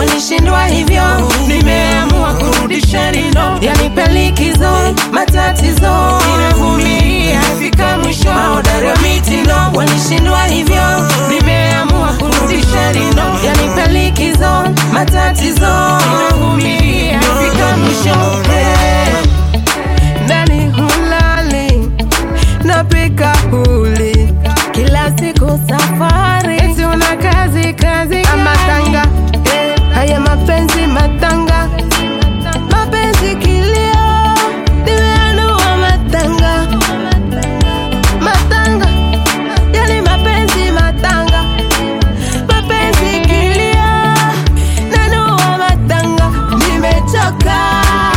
walishindwa hivyo, nimeamua kurudisha lindo, yanipe likizo, matatizo ninavumilia, fika mwisho, mahodari wa mitindo walishindwa hivyo, nimeamua kurudisha lindo, yanipe likizo, matatizo ninavumilia, fika mwisho hey. Ndani hulali napika huli kila siku safari, eti una kazi kazi amatanga eh, haya mapenzi matanga mapenzi kilio nimeanua matanga matanga yani mapenzi matanga mapenzi kilio nanua matanga nimechoka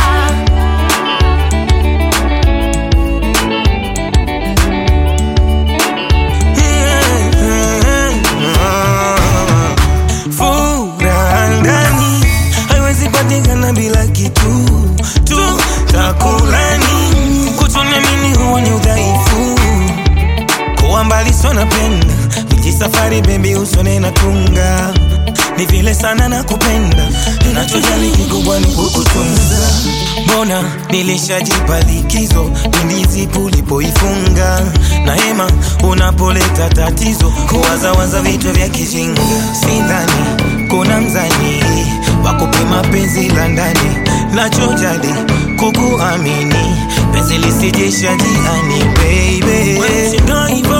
Furaha ndani haiwezi patikana bila kitu tu takulani. Kutoniamini huo ni udhaifu, kuwa mbali sio napenda, niji safari bebi usone na tunga ni vile sana na kupenda, ninachojali kikubwa ni kukutunza. Mbona nilishajipa likizo pindi zipu ulipoifunga na hema unapoleta tatizo, kuwazawaza vitu vya kijinga. Sidhani kuna mzani wa kupima penzi la ndani, nachojali kukuamini, penzi lisijisha jiani baby. Wewe